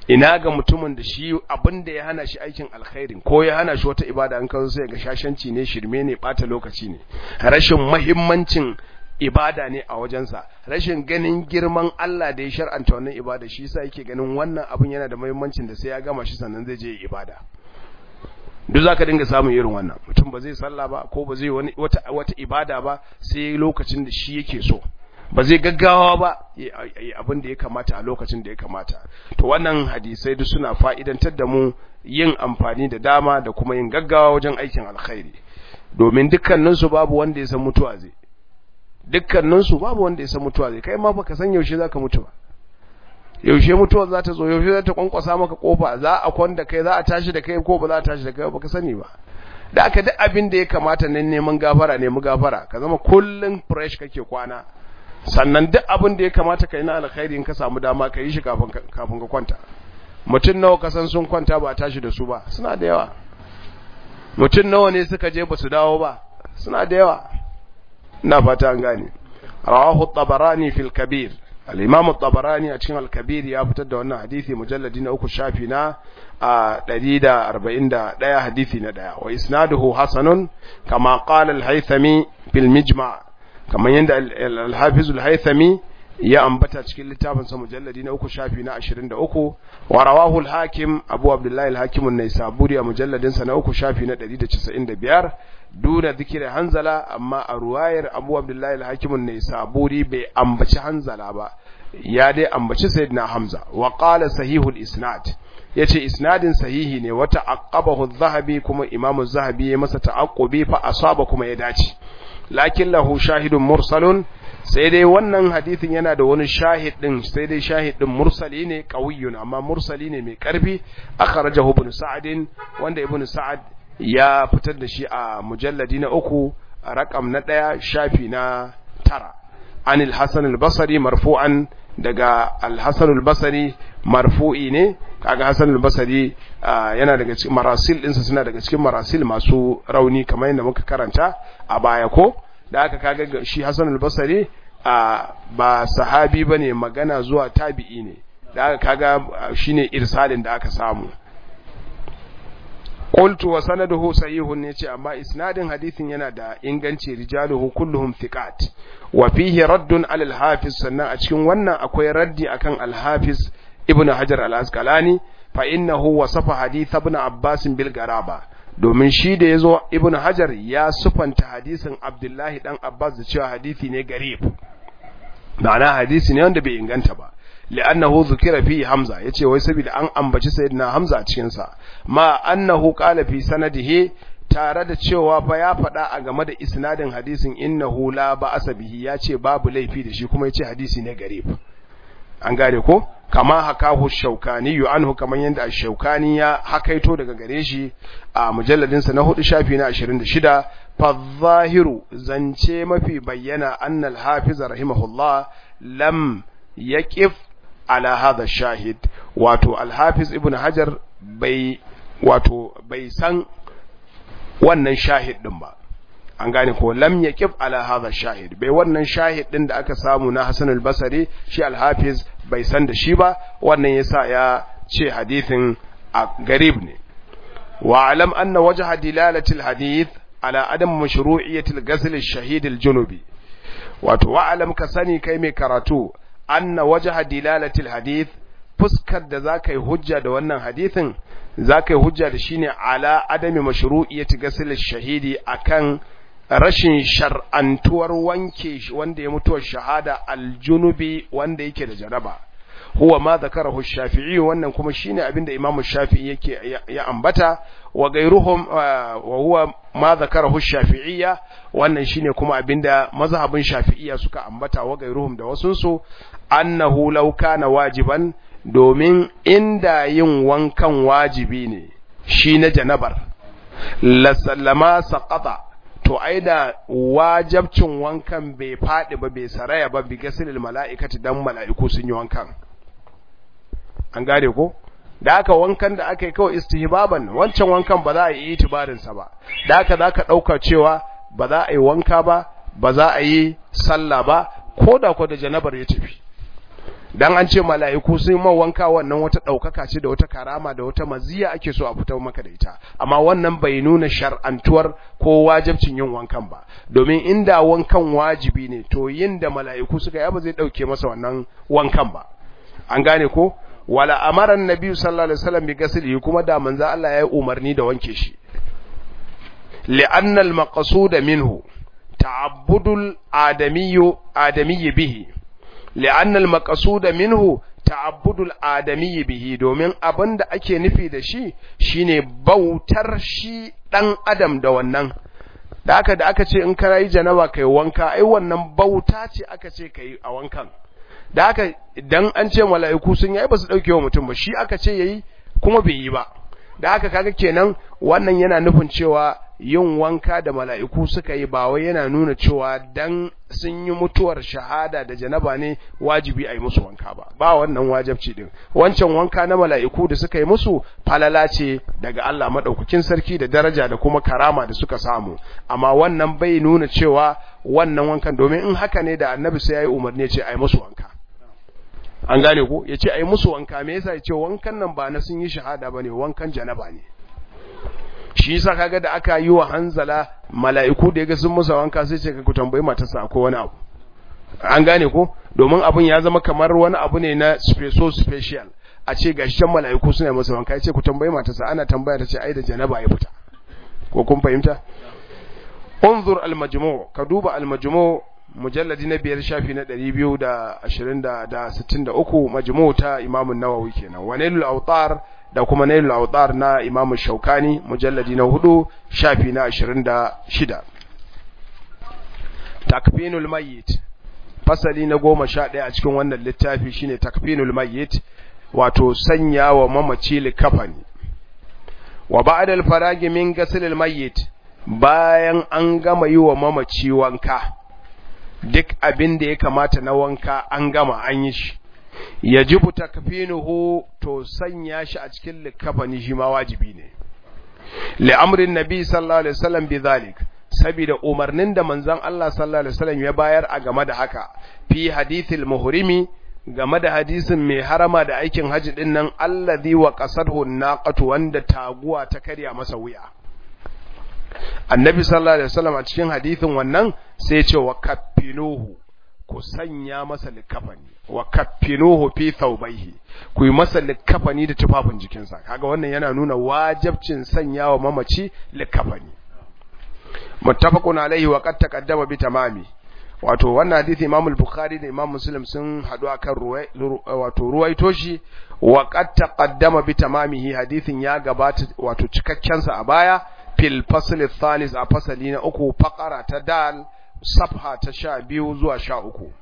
ina ga mutumin da shi abin da ya hana shi aikin alkhairin ko ya hana shi wata ibada an kawo sai ga shashanci ne shirme ne bata lokaci ne rashin muhimmancin ibada ne a wajensa rashin ganin girman Allah da ya shar'anta wannan ibada shi yasa yake ganin wannan abin yana da muhimmancin da sai ya gama shi sannan zai je ibada duk zaka dinga samun irin wannan mutum ba zai sallah ba ko ba zai wani wata wata ibada ba sai lokacin da shi yake so ba zai gaggawa ba abin da ya kamata a lokacin da ya kamata to wannan hadisai duk suna fa'idantar da mu yin amfani da dama da kuma yin gaggawa wajen aikin alkhairi domin dukkaninsu babu wanda ya san mutuwa zai dukkaninsu babu wanda ya san mutuwa zai kai ma baka san yaushe zaka mutu ba yaushe mutuwa za ta zo yaushe za ta kwankwasa maka kofa za a kwanda kai za a tashi da kai ko ba za a tashi da kai baka sani ba da aka duk abin da ya kamata nan neman gafara nemi gafara ka zama kullun fresh kake kwana sannan duk abin da ya kamata kai na alkhairi in ka samu dama ka yi shi kafin kafin ka kwanta mutum nawa ka san sun kwanta ba a tashi da su ba suna da yawa mutum nawa ne suka je ba su dawo ba suna da yawa ina fata an gane rawahu tabarani fil kabir al-imam at-tabarani a cikin al-kabir ya fitar da wannan hadisi mujalladi na uku shafi na 141 hadisi na daya wa isnaduhu hasanun kama qala al-haythami fil mijma' kamar yanda al-hafiz al-haythami ya ambata cikin littafin sa mujalladi na uku shafi na 23 wa rawahu al-hakim abu abdullah al-hakim an-naisaburi a mujalladin sa na uku shafi na 195 duna zikira hanzala amma a ruwayar abu abdullahi al-hakim an-naisaburi bai ambaci hanzala ba ya dai ambaci sayyidina hamza wa qala sahihul isnad yace isnadin sahihi ne wata aqabahu adh-dhahabi kuma imam az-zahabi ya masa ta'aqqubi fa asaba kuma ya dace lakin lahu shahidun mursalun sai dai wannan hadithin yana da wani shahid din sai dai shahid din mursali ne qawiyyun amma mursali ne mai karfi akhrajahu ibn sa'd wanda ibn sa'ad ya fitar da shi a mujalladi na uku a rakam na ɗaya shafi na tara anil hasan al-basri marfu'an daga al-hasan al-basri marfu'i ne kaga hasan al-basri yana daga cikin marasil ɗinsa suna daga cikin marasil masu rauni kamar yadda muka karanta a baya ko da aka kaga shi hasan al-basri ba sahabi bane magana zuwa tabi'i ne da aka kaga shine irsalin da aka samu qultu wa sanaduhu sahihun ne ce amma isnadin hadithin yana da inganci rijaluhu kulluhum thiqat wa fihi raddun ala al-hafiz sannan a cikin wannan akwai raddi akan al-hafiz ibn hajar al-asqalani fa innahu wasafa hadith ibn abbas bil garaba domin shi da yazo ibn hajar ya sufanta hadisin abdullahi dan abbas da cewa hadisi ne garib ma'ana hadisi ne wanda bai inganta ba li'annahu dhukira fi hamza yace wai saboda an ambaci sayyidina hamza a cikin sa ma annahu qala fi sanadihi tare da cewa fa ya faɗa a game da isnadin hadisin innahu la ba'asa bihi yace babu laifi da shi kuma yace hadisi ne garib an gane ko kama hakahu shaukani yu anhu kaman yanda shaukani ya hakaito daga gare shi a mujalladin sa na hudu shafi na 26 fa zahiru zance mafi bayyana annal hafiz rahimahullah lam yaqif ala hadha shahid wato al-hafiz ibn hajar bai wato bai san wannan shahid din ba an gane ko lam yaqif ala hadha shahid bai wannan shahid din da aka samu na Hasan al-Basri shi al-Hafiz bai san da shi ba wannan yasa ya ce hadithin a garib ne wa alam anna wajha dilalati al-hadith ala adam mashru'iyyati al-ghusl ash-shahid al-junubi wato wa alam ka sani kai mai karatu anna wajha dilalati al-hadith fuskar da zaka yi hujja da wannan hadithin zaka yi hujja da shine ala adami mashru'iyyati ghusl ash-shahidi akan rashin shar'antuwar wanke wanda ya mutuwar shahada aljunubi wanda yake da jaraba huwa ma zakarahu shafi'i wannan kuma shine abinda imamu shafi'i yake ya ambata wa gairuhum wa huwa ma zakarahu shafi'iyya wannan shine kuma abinda mazhabin shafi'iyya suka ambata wa gairuhum da wasun su annahu law kana wajiban domin inda yin wankan wajibi ne shi na janabar la sallama saqata to ai da wajabcin wankan bai faɗi ba bai saraya ba bi gasilil mala'ikati dan mala'iku sun yi wankan an gane ko da aka wankan da aka yi kawai istihbaban wancan wankan ba za a yi itibarin sa ba da aka za ka ɗauka cewa ba za a yi wanka ba ba za a yi sallah ba ko da ko da janabar ya tafi dan an ce mala'iku sun ma wanka wannan wata ɗaukaka ce da wata karama da wata maziya ake so a fitar maka da ita amma wannan bai nuna shar'antuwar ko wajibcin yin wankan ba domin inda wankan wajibi ne to yin da mala'iku suka yi ba zai ɗauke masa wannan wankan ba an gane ko wala amara annabi sallallahu alaihi wasallam bi ghaslihi kuma da manzo Allah ya yi umarni da wanke shi li'anna al-maqsud minhu ta'abbudul adamiyyu adamiyyi bihi li'anna al-maqsud minhu ta'abbudul adamiyyi bihi domin abinda ake nufi da shi shine bautar shi dan adam da wannan da aka da aka ce in ka yi janaba kai wanka ai wannan bauta ce aka ce kai a wankan da haka idan an ce mala'iku sun yi ba su dauke wa mutum ba shi aka ce yayi kuma bai yi ba da haka kaga kenan wannan yana nufin cewa yin wanka da mala'iku suka yi ba wai yana nuna cewa dan sun yi mutuwar shahada da janaba ne wajibi a yi musu wanka ba ba wannan wajibci din wancan wanka na mala'iku da suka yi musu falala ce daga Allah madaukakin sarki da daraja da kuma karama da suka samu amma wannan bai nuna cewa wannan wankan domin in haka ne da annabi sai ya yi umarni ce a yi musu wanka an gane ko ya ce a yi musu wanka me yasa ya ce wankan nan ba na sun yi shahada ba ne wankan janaba ne shi yasa kaga da aka yi wa hanzala mala'iku da yaga sun musa wanka sai ce ka ku tambayi matarsa ko wani abu an gane ko domin abun ya zama kamar wani abu ne na special special a ce gashi can mala'iku suna masa wanka ce ku tambayi matarsa ana tambaya ta ce ai da janaba ya fita ko kun fahimta unzur al-majmu' ka duba al-majmu' mujalladi na biyar shafi na ɗari biyu da ashirin da sittin da uku majmu ta imamun nawawi kenan wa nailul autar da kuma nailul autar na imamun shaukani mujalladi na hudu shafi na ashirin da shida takfinul mayyit fasali na goma sha ɗaya a cikin wannan littafi shine takfinul mayyit wato sanya wa mamaci likafani wa ba'da faragi min ghaslil mayyit bayan an gama yi wa mamaci wanka duk abin da ya kamata na wanka an gama an yi shi yajibu takfinuhu to sanya shi a cikin likafani shi ma wajibi ne li amrin nabi sallallahu alaihi wasallam bidhalik saboda umarnin da manzon Allah sallallahu alaihi wasallam ya bayar a game da haka fi hadithil muhrimi game da hadisin mai harama da aikin haji din nan allazi wa qasadhu naqatu wanda taguwa ta karya masa wuya annabi sallallahu alaihi wasallam a cikin hadisin wannan sai ya ce wa kaffinuhu ku sanya masa likafani wa kaffinuhu fi thawbayhi ku yi masa likafani da tufafin jikinsa kaga wannan yana nuna wajibcin sanya wa mamaci likafani muttafaqun alaihi wa qad taqaddama bi tamami wato wannan hadisi Imam al-Bukhari da Imam Muslim sun hadu akan ruwai wato ruwaito shi wa qad taqaddama bi tamamihi hadisin ya gabata wato cikakken sa a baya fil fasl thalis a fasali na uku faqara ta dal safha ta sha biyu zuwa sha uku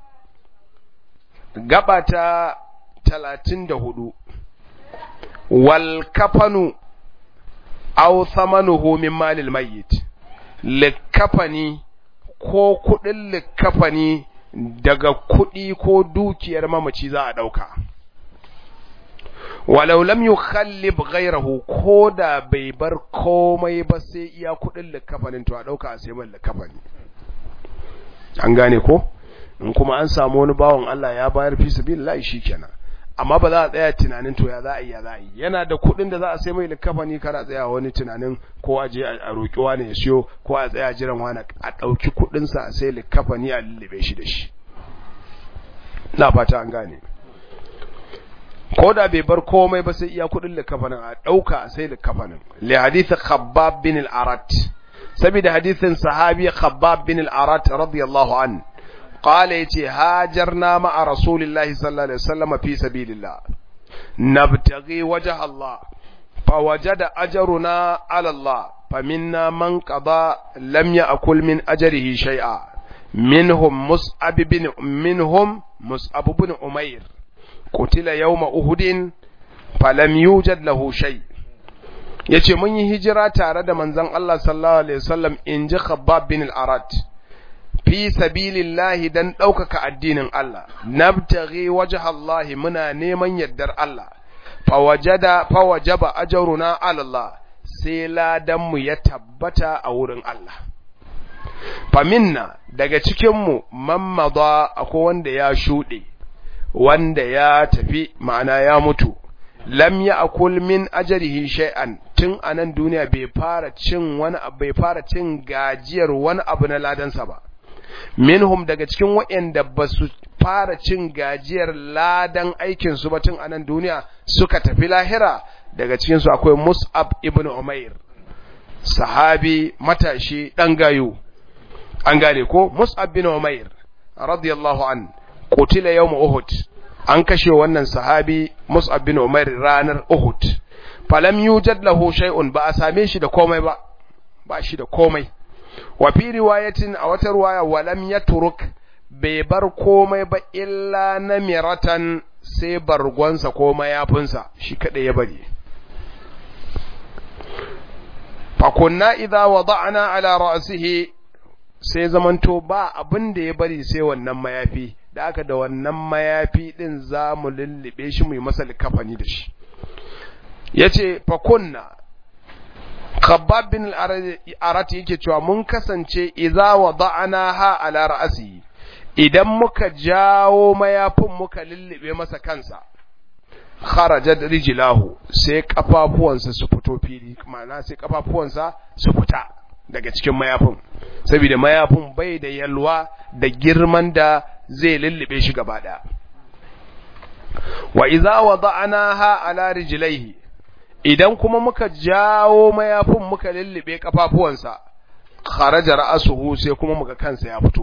gaba ta talatin da hudu wal kafanu aw thamanuhu min malil mayyit likafani ko kudin likafani daga kudi ko dukiyar mamaci za a dauka walau lam yukhallib ghayrahu ko da bai bar komai ba sai iya kudin likafanin to a dauka a sai man likafani an gane ko in kuma an samu wani bawon Allah ya bayar fi sabilillah shikenan amma ba za a tsaya tunanin to ya za a yi ya za a yi yana da kuɗin da za a sai mai likafani kana tsaya wani tunanin ko a je a roƙi wani ya siyo ko a tsaya jiran wani a ɗauki kuɗin sa a sai likafani a lullube shi da shi na fata an gane ko da bai bar komai ba sai iya kuɗin likafanin a ɗauka a sai likafanin li hadith khabbab bin al-arat saboda hadithin sahabi khabbab bin al-arat radiyallahu anhu قال يتي هاجرنا مع رسول الله صلى الله عليه وسلم في سبيل الله نبتغي وجه الله فوجد أجرنا على الله فمنا من قضى لم يأكل من أجره شيئا منهم مصعب بن منهم مصعب بن أمير قتل يوم أهد فلم يوجد له شيء yace mun yi hijira tare da manzon Allah sallallahu alaihi wasallam in ji Khabbab bin al-Arat fi sabilillahi dan ɗaukaka addinin Allah nabtaghi wajha Allah muna neman yardar Allah fawajada fawajaba ajruna ala Allah sai ladan mu ya tabbata a wurin Allah faminna daga cikin mu man madha akwai wanda ya shude wanda ya tafi ma'ana ya mutu lam ya akul min ajrihi shay'an tun anan duniya bai fara cin wani abu bai fara cin gajiyar wani abu na ladansa ba minhum daga cikin waɗanda ba su fara cin gajiyar ladan aikin su ba tun anan duniya suka tafi lahira daga cikin su akwai Mus'ab ibn Umair sahabi matashi dan gayo an gane ko Mus'ab bin Umair radiyallahu an qutila yawm Uhud an kashe wannan sahabi Mus'ab bin Umair ranar Uhud falam yujad lahu shay'un ba a same shi da komai ba ba shi da komai wa fi riwayatin a wata riwaya walam yatruk bai bar komai ba illa namiratan sai bargonsa ko mayafinsa shi kada ya bari fa kunna idza wada'na ala ra'sihi sai zamanto ba abin da ya bari sai wannan mayafi da aka da wannan mayafi din za mu lullube shi mu yi masa likafani da shi yace fa kunna khabbab bin al-arati yake cewa mun kasance idza wada'na ha ala ra'si idan muka jawo mayafin muka lullube masa kansa kharajat rijlahu sai kafafuwansa su fito fili ma'ana sai kafafuwansa su fita daga cikin mayafin saboda mayafin bai da yalwa da girman da zai lullube shi gaba daya wa idza wada'naha ala rijlaihi idan kuma muka jawo mayafin muka lullube kafafuwansa kharaja ra'suhu sai kuma muka kansa ya fito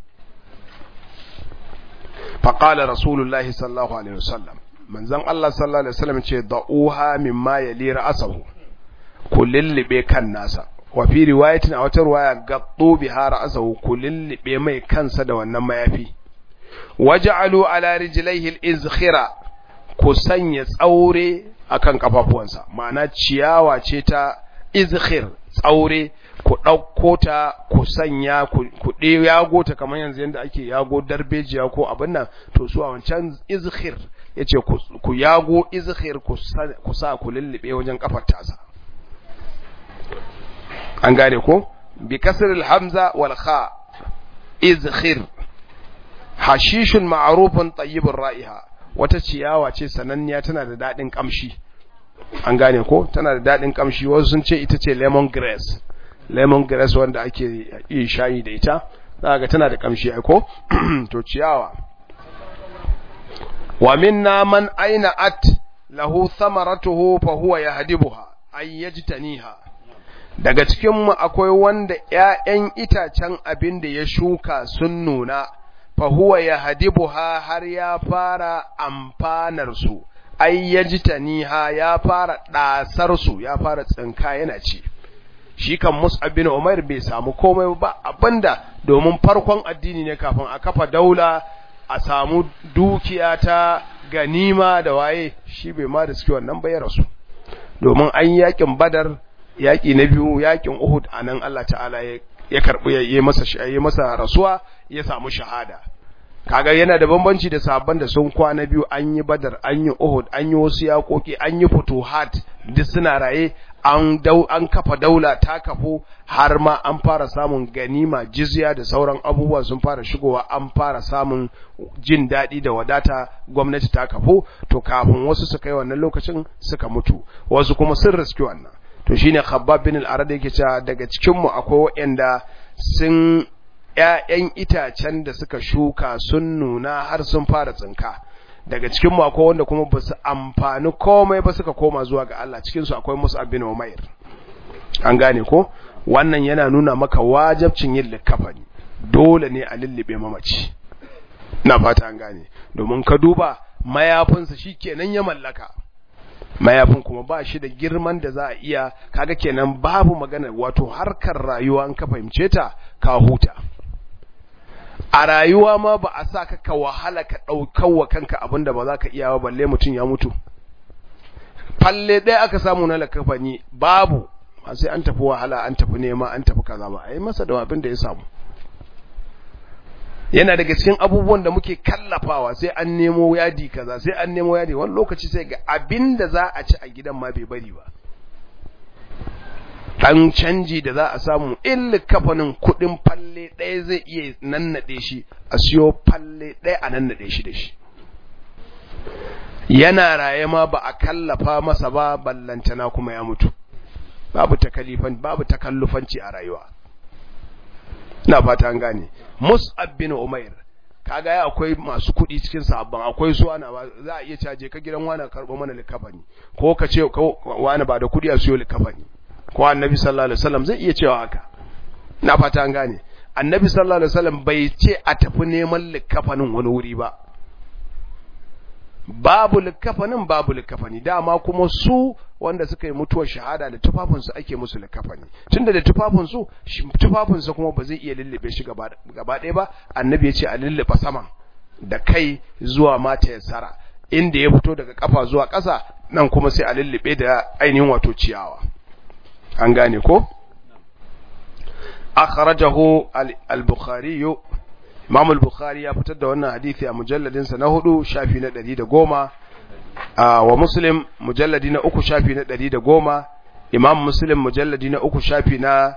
faqala rasulullahi sallallahu alaihi wasallam manzon Allah sallallahu alaihi wasallam ce da'uha mimma yali ra'sahu ku lullube kan nasa wa fi riwayatin a wata riwaya gaddu biha ra'sahu ku lullube mai kansa da wannan mayafi waj'alu ala rijlaihi al-izkhira ku sanya tsaure akan kafafuwansa ma'ana ciyawa ce ta izkhir tsaure ku ɗauko ta ku sanya ku ɗe yago ta kamar yanzu yadda ake yago darbejiya ko abin nan to su a wancan izkhir ya ce ku yago izkhir ku sa ku lullube wajen kafar tasa an gane ko bi kasr hamza wal kha izkhir hashishun ma'rufun tayyibur ra'iha wata ciyawa ce sananniya tana da dadin kamshi an gane ko tana da dadin kamshi wasu sun ce ita ce lemon grass lemon grass wanda ake yi shayi da ita za ga tana da kamshi ai ko to ciyawa wa minna man aina at lahu thamaratuhu fa huwa yahdibuha ay yajtaniha daga cikin mu akwai wanda ƴaƴan itacen abin da ya shuka sun nuna fa huwa yahdibuha har ya fara amfanar su ay yajtaniha ya fara dasar su ya fara tsinka yana ci shi kan Mus'ab bin Umar bai samu komai ba abinda domin farkon addini ne kafin a kafa daula a samu dukiya ta ganima da waye shi bai ma da suke wannan bayar su domin an yakin Badar yaki na biyu yakin Uhud anan Allah ta'ala ya karbi ya masa ya masa rasuwa ya samu shahada kaga yana da bambanci da sabon da sun kwana biyu an yi Badar an yi Uhud an yi wasu yakoki an yi futuhat duk suna raye an dau an kafa daula ta kafo har ma an fara samun ganima jizya da sauran abubuwa sun fara shigowa an fara samun jin daɗi da wadata gwamnati ta kafo to kafin wasu su kai wannan lokacin suka mutu wasu kuma sun riski wannan to shine Khabbab bin al-Arad yake cewa daga cikin mu akwai waɗanda sun ƴaƴan itacen da suka shuka sun nuna har sun fara tsinka daga cikin mu akwai wanda kuma ba su amfani komai ba suka koma zuwa ga Allah cikin su akwai Musa bin Umair an gane ko wannan yana nuna maka wajibcin yin likafani dole ne a lullube mamaci na fata an gane domin ka duba mayafinsa shikenan ya mallaka mayafin kuma ba shi da girman da za a iya kaga kenan babu magana wato harkar rayuwa an ka fahimce ta ka huta a rayuwa ma ba a sa ka ka wahala ka ɗaukar wa kanka abin da ba za ka iya ba balle mutum ya mutu falle ɗaya aka samu na lakafani babu ba sai an tafi wahala an tafi nema an tafi kaza ba a yi masa da abin da ya samu yana daga cikin abubuwan da muke kallafawa sai an nemo yadi kaza sai an nemo yadi wani lokaci sai ga abin da za a ci a gidan ma bai bari ba dan canji da za a samu in kafanin kudin falle ɗaya zai iya nannaɗe shi a siyo falle ɗaya a nannaɗe shi da shi yana raye ma ba a kallafa masa ba ballantana kuma ya mutu babu takalifan babu takallufanci a rayuwa ina fata an gane Mus'ab bin Umair kaga ya akwai masu kuɗi cikin sahabban akwai su ana za a iya caje ka gidan wani karɓo mana likafani ko ka ce wani ba da kuɗi a siyo likafani ko annabi sallallahu alaihi wasallam zai iya cewa haka ina fata an gane annabi sallallahu alaihi wasallam bai ce a tafi neman likafanin wani wuri ba babu likafanin babu likafani dama kuma su wanda suka yi mutuwar shahada da tufafinsu ake musu likafani tunda da tufafinsu tufafinsu kuma ba zai iya lullube shi gaba ɗaya ba annabi ya ce a lullube saman da kai zuwa mata ya tsara inda ya fito daga kafa zuwa ƙasa nan kuma sai a lullube da ainihin wato ciyawa an gane ko akhrajahu al-bukhari Imam al-Bukhari ya fitar da wannan hadisi a mujalladin sa na hudu shafi na 110 wa Muslim mujalladi na uku shafi na 110 Imam Muslim mujalladi na uku shafi na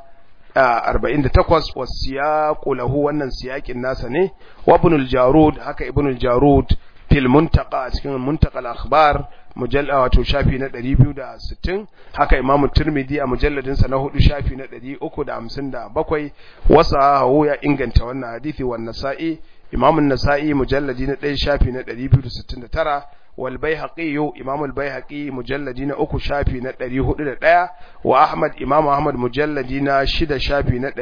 48 wasiyaqu lahu wannan siyakin nasa ne wa Ibn al-Jarud haka Ibn al-Jarud fil muntaqa cikin muntaqa al-akhbar mujalla wato shafi na 260 haka Imam Tirmidhi a mujalladin sa na hudu shafi na 357 wasa hawo ya inganta wannan hadisi wa Nasa'i Imam An-Nasa'i mujalladi na 1 shafi na 269 wal Baihaqi Imam al-Baihaqi mujalladi na uku shafi na 401 wa Ahmad Imam Ahmad mujalladi na 6 shafi na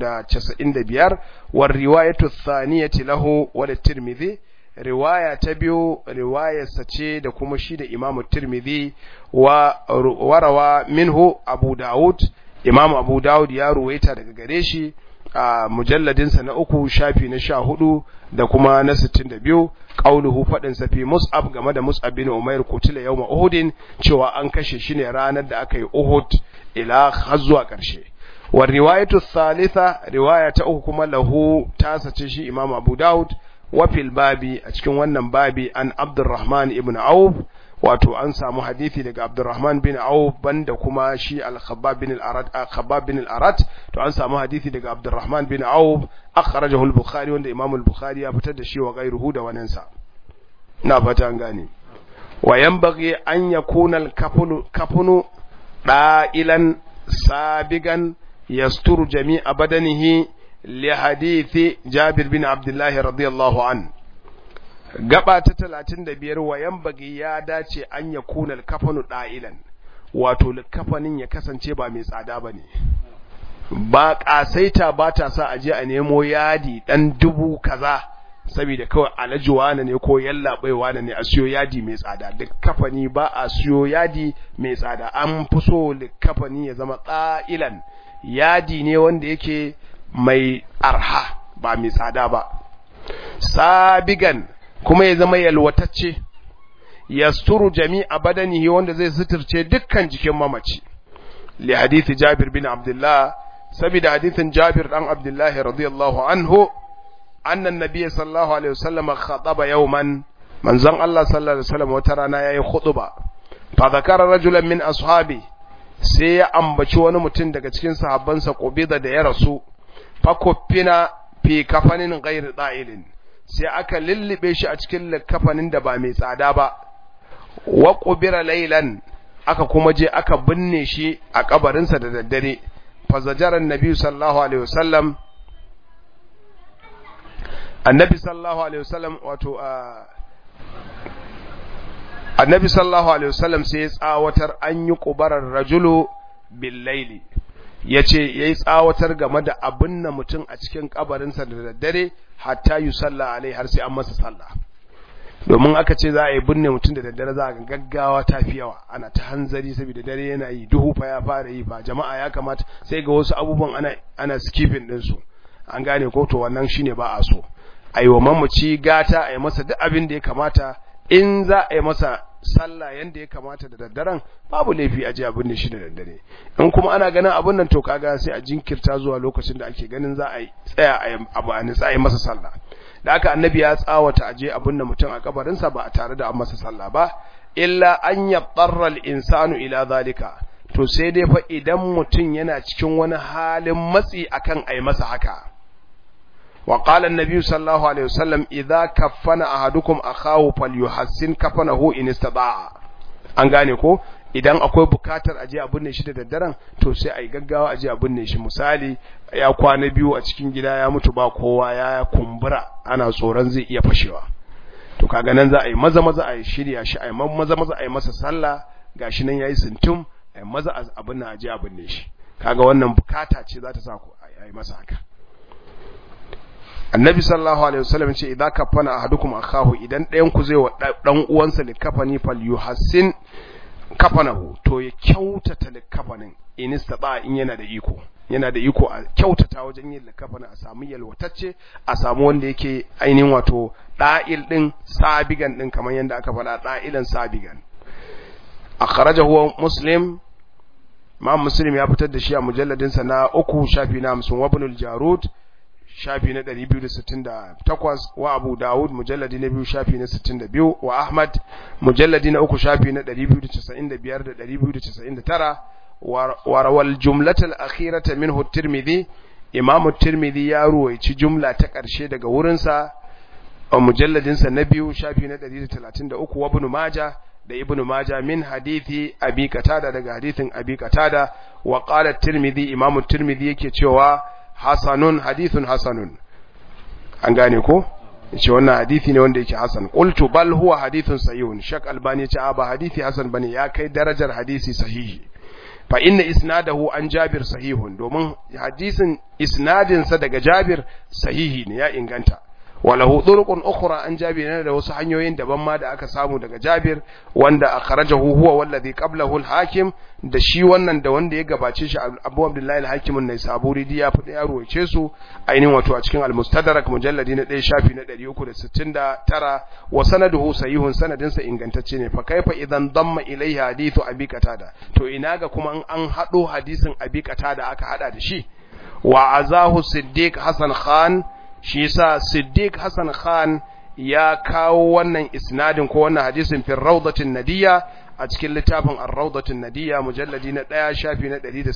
395 war riwayatu ath-thaniyati lahu wa Tirmidhi riwaya ta biyu riwayarsa ce da kuma shi da imamu tirmidhi wa warawa minhu abu daud imamu abu daud ya ruwaita daga gare shi a mujalladinsa na uku shafi na sha hudu da kuma na sittin da biyu ƙauluhu faɗinsa fi mus'ab game da mus'ab bin umair kutila yau uhudin cewa an kashe shi ne ranar da aka yi uhud ila har zuwa ƙarshe wa riwayatu thalitha riwaya ta uku kuma lahu tasa ce shi imamu abu daud wafil babi a cikin wannan babi an abdurrahman ibn auf wato an samu hadisi daga abdurrahman bin auf banda kuma shi al-khabbab bin al-arat khabbab bin al-arat to an samu hadisi daga abdurrahman bin auf akhrajahu al-bukhari wanda imam al-bukhari ya fitar da shi wa ghayruhu da wannan sa ina fata an gane wa yanbaghi an yakuna al-kafunu kafunu da'ilan sabigan yasturu jami'a badanihi لحديث جابر بن عبد الله رضي الله عنه gaba ta talatin da biyar wayan bagi ya dace an ya kuna kafanu ɗa'ilan wato kafanin ya kasance ba mai tsada ba ne ba ƙasaita ba ta sa a je a nemo yadi ɗan dubu kaza saboda kawai alhaji wane ne ko yallaɓai wane ne a siyo yadi mai tsada duk kafani ba a siyo yadi mai tsada an fi so kafani ya zama ɗa'ilan yadi ne wanda yake mai arha ba mai tsada ba sabigan kuma ya zama yalwatacce yasturu jami'a badanihi wanda zai suturce dukkan jikin mamaci li hadisi Jabir bin Abdullah saboda hadisin Jabir dan Abdullah radiyallahu anhu annan nabiy sallallahu alaihi wasallam khataba yawman manzon Allah sallallahu alaihi wasallam wata rana yayi khutba fa zakara rajulan min ashabi sai ya ambaci wani mutum daga cikin sahabbansa qubida da ya rasu fakofina fi kafanin gairi ɗa'ilin sai aka lullube shi a cikin kafanin da ba mai tsada ba wa ƙubira lailan aka kuma je aka binne shi a kabarinsa da daddare fazajaran nabi sallallahu alaihi wasallam annabi sallallahu alaihi wasallam wato annabi sallallahu alaihi wasallam sai ya tsawatar an yi ƙubarar rajulu bil laili ya ce ya yi tsawatar game da abin na mutum a cikin kabarinsa da daddare hatta yi sallah alai har sai an masa sallah domin aka ce za a yi binne mutum da daddare za a ga gaggawa ta fi yawa ana ta hanzari saboda dare yana yi duhu fa ya fara yi ba jama'a ya kamata sai ga wasu abubuwan ana ana skipping din su an gane ko to wannan shine ba a so a yi wa mamaci gata a yi masa duk abin da ya kamata in za a yi masa sallah yanda ya kamata da daddaren babu laifi a je abin da shi da daddare in kuma ana ganin abin nan to kaga sai a jinkirta zuwa lokacin da ake ganin za a tsaya a abu a nitsa a yi masa sallah da aka annabi ya tsawata aje abin da mutum a kabarinsa ba a tare da an masa sallah ba illa an yabtarra al-insanu ila zalika to sai dai fa idan mutum yana cikin wani halin matsi akan ai masa haka wa qala an-nabi sallallahu alaihi wasallam idza kaffana ahadukum akahu falyuhassin kafanahu in istata'a an gane ko idan akwai bukatar aje a binne shi da daddaren to sai a yi gaggawa aje a binne shi misali ya kwana biyu a cikin gida ya mutu ba kowa ya kumbura ana tsoron zai iya fashewa to kaga nan za a yi maza maza a yi shirya shi a yi maza maza a yi masa sallah gashi nan yayi sintum a yi maza abin nan aje a binne shi kaga wannan bukata ce za ta sa ku a yi masa haka annabi sallallahu alaihi wasallam ce idza kafana ahadukum akahu idan ɗayan ku zai wa dan uwansa likafani fal yuhassin kafanahu to ya kyautata likafanin in istata in yana da iko yana da iko a kyautata wajen yin likafanin a samu yalwatacce a samu wanda yake ainihin wato da'il din sabigan din kamar yadda aka faɗa da'ilan sabigan akhrajahu muslim ma muslim ya fitar da shi a mujalladin sa na uku shafi na 50 wa ibn jarud shafi na 268 wa Abu Dawud mujalladi na biyu shafi na 62 wa Ahmad mujalladi na uku shafi na 295 da 299 wa rawal jumlata al-akhirata minhu at-Tirmidhi Imam at-Tirmidhi ya ruwaici jumla ta ƙarshe daga wurinsa a mujalladin sa na biyu shafi na 133 wa Ibn Majah da Ibn Majah min hadithi Abi Qatada daga hadithin Abi Qatada wa qala at-Tirmidhi Imam at-Tirmidhi yake cewa hasanun hadithun hasanun an gane ko yace wannan hadisi ne wanda yake hasan qultu bal huwa hadithun sahihun shak albani yace ba hadisi hasan bane ya kai darajar hadisi sahihi fa inna isnadahu an jabir sahihun domin hadisin isnadin sa daga jabir sahihi ne ya inganta walahu turuqun ukhra an jabir ne da wasu hanyoyin daban ma da aka samu daga jabir wanda akhrajahu huwa wallazi qablahu al-hakim da shi wannan da wanda ya gabace shi Abu Abdullahi al-Hakim an-Naisaburi ya fada ya ruwace su ainihin wato a cikin al-Mustadrak mujalladi na 1 shafi na 369 wa sanaduhu sahihun sanadin sa ingantacce ne fa kaifa idan damma ilayhi hadithu Abi Qatada to ina ga kuma an hado hadisin Abi Qatada aka hada da shi wa azahu Siddiq Hassan Khan shi yasa Siddiq Hassan Khan ya kawo wannan isnadin ko wannan hadisin fi rawdatin nadiya a cikin littafin ar-rawdatin nadiya mujalladi na 1 shafi na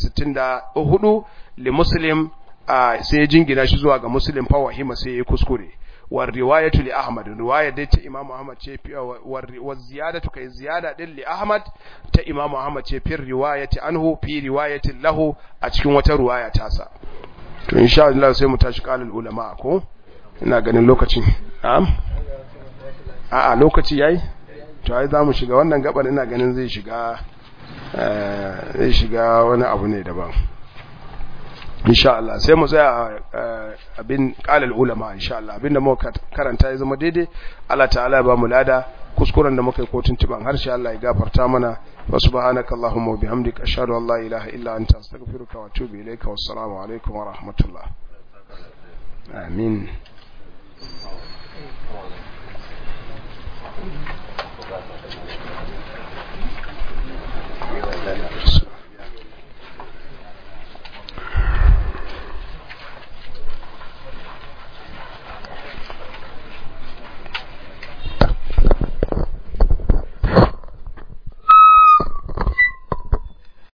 164 li muslim sai ya jingina shi zuwa ga muslim fa wahima sai ya kuskure wa riwayatu li ahmad riwaya dai ta imam ahmad ce wa ziyadatu kai ziyada din li ahmad ta imam ahmad ce fi riwayati anhu fi riwayatin lahu a cikin wata riwaya tasa to insha Allah sai mu tashi qalul ulama ko ina ganin lokacin na'am a'a lokaci yayi to ai zamu shiga wannan gaban ina ganin zai shiga zai shiga wani abu ne daban insha Allah sai mu tsaya abin qalul ulama insha Allah abinda muka karanta ya zama daidai Allah ta'ala ya ba mu lada kuskuren da muka yi kotun tiban harshe Allah ya gafarta mana wa subhanaka allahumma wa bihamdika ashhadu an la ilaha illa anta astaghfiruka wa atubu ilayka wassalamu alaikum wa rahmatullah amin